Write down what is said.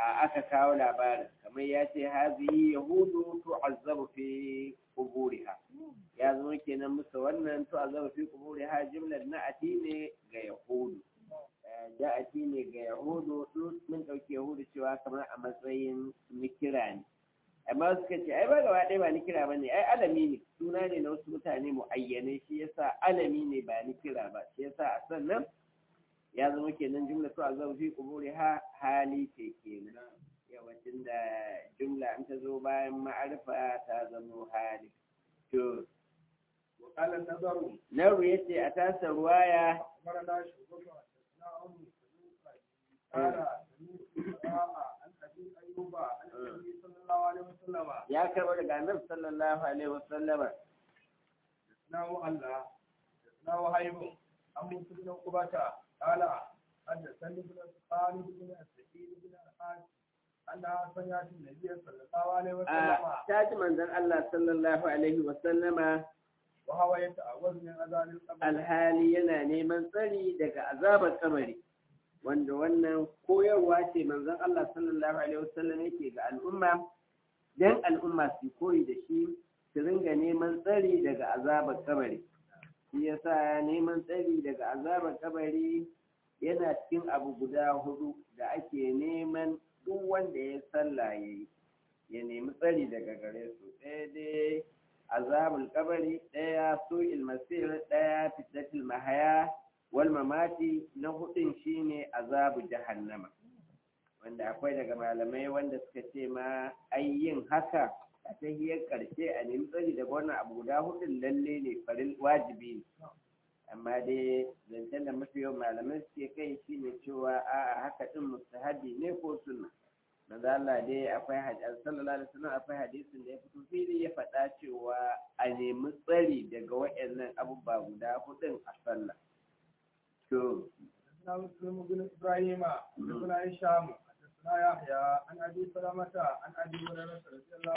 aka kawo labarin kamar ya ce hazihi yahudu tu'azzabu fi quburiha ya zama kenan musu wannan tu'azzabu fi quburiha jumlar na'ati ne ga yahudu ja'ati ne ga yahudu mun dauke yahudu cewa kamar a matsayin nikira ne amma suka ce ai ba gaba ɗaya ba nikira ba ne ai alami ne suna ne na wasu mutane mu'ayyanai shi yasa alami ne ba nikira ba shi yasa a sannan ya zama kenan jumla to azab fi quburi ha hali ce kenan yawancin da jumla an ta zo bayan ma'arifa ta zama hali to وقال النظر naru yace a tasa ruwaya أخبرنا شعبة حدثنا عمرو قال سمعت القراء عن أبي أيوب عن النبي صلى الله عليه وسلم ya karɓo daga annabi sallallahu alaihi wasallama حدثناه الله حدثناه وهيب عن موسى بن عقبة قال حدثني ابن خالد بن السعيد بن الحاج أنها سمعت النبي صلى الله عليه وسلم a ta ji manzon Allah sallallahu alaihi wasallama وهو يتعوذ من أذان القبر alhali yana neman tsari daga azabar kabari wanda wannan koyarwa ce manzon Allah sallallahu alaihi wasallam yake ga al'umma dan al'umma su koyi da shi su ringa neman tsari daga azabar kabari shi yasa neman tsari daga azabar kabari yana cikin abu guda hudu da ake neman duk wanda ya sallah yayi ya nemi tsari daga gare su ɗaya dai azabul kabari ɗaya su'il masir ɗaya fitnatul mahaya wal mamati na hudun shine azabu jahannama wanda akwai daga malamai wanda suka ce ma ai yin haka a tahiyar karshe a nemi tsari daga wannan abu guda hudun lalle ne farin wajibi ne amma dai zancen da mafi yawan malamai suke kai shine cewa a'a haka din mustahabi ne ko sunna manzo Allah dai akwai hadisi sallallahu alaihi wasallam akwai hadisin da ya fito fili ya faɗa cewa a nemi tsari daga waɗannan abubuwa guda hudun a sallah to حدثنا مسلم بن إبراهيم حدثنا هشام حدثنا يحيى عن أبي سلمة عن أبي هريرة رضي الله